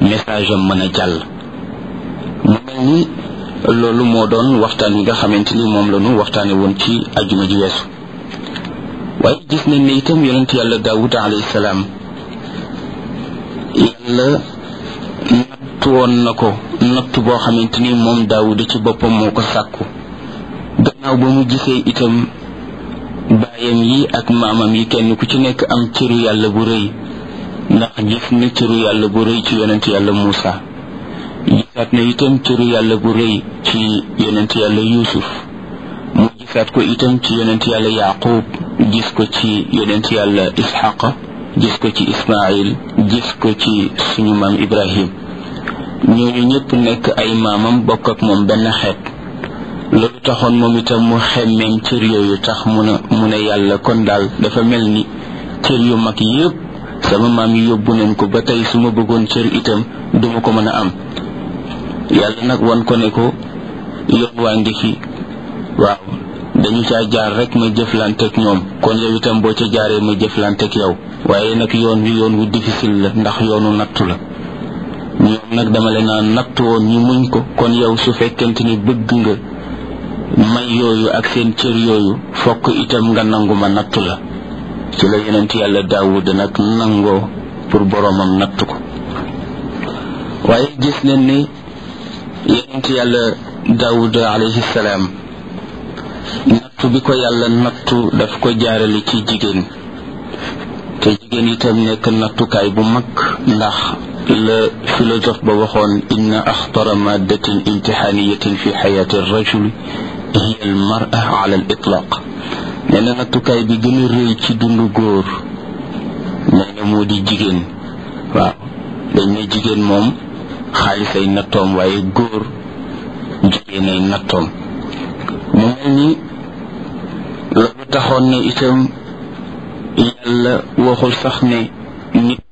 message am mën a jàll mu mel ni loolu moo doon waxtaan wi nga xamante ni moom la ñu waxtaane woon ci ajuma ji weesu waaye gis nañ ne itam yonent yàlla daawud alayhi salaam yàlla natt woon na ko natt boo xamante ni moom daawud ci boppam moo ko sàkku gannaaw ba mu gisee itam baayam yi ak maamam yi kenn ku ci nekk am cëru yàlla bu rëy ndax gis na cëru yàlla bu rëy ci yonent yàlla Muusa gisaat na itam cëru yàlla bu rëy ci yonent yàlla Yuusuf mu gisaat ko itam ci yonent yàlla Yaaqub gis ko ci yonent yàlla Isxaqa gis ko ci Ismaayil gis ko ci suñu maam Ibrahim ñooñu ñëpp nekk ay maamam bokk ak moom benn xeet loolu taxoon moom itam mu xemmeem cër yooyu tax mu ne mu ne yàlla kon daal dafa mel ni cër yu mag yépp sama maam yi yóbbu nañ ko ba tey su ma bëggoon cër itam duma ko mën a am yàlla nag wan ko ne ko yoon waa ngi fi waaw dañu caa jaar rek ma jëflanteeg ñoom kon yow itam boo ca jaaree ma jëflanteeg yow waaye nag yoon wi yoon wu difficile la ndax yoonu nattu la ñoom nag dama leen naan nattu woon ñu muñ ko kon yow su fekkente ni bëgg nga may yooyu ak seen cër yooyu fokk itam nga nangu ma nattu la ci la yonent yàlla daawud nag nangoo pour boroomam nattu ko waaye gis nañ ni yonent yàlla daawud alayhi salaam nattu bi ko yàlla nattu daf ko jaarale ci jigéen te jigéen itam nekk nattukaay bu mag ndax la philosophe ba waxoon inna axtara maddatin imtixaaniyatin fi xayaati rajul hiya al mara ala al itlaq nee na nattukaay bi gën a rëy ci dundu góor nee na moo di jigéen waaw dañ ne jigéen moom xaalis ay nattoom waaye góor jigéen ay nattoom mu mel ni loolu taxoon ne itam yàlla waxul sax ne nit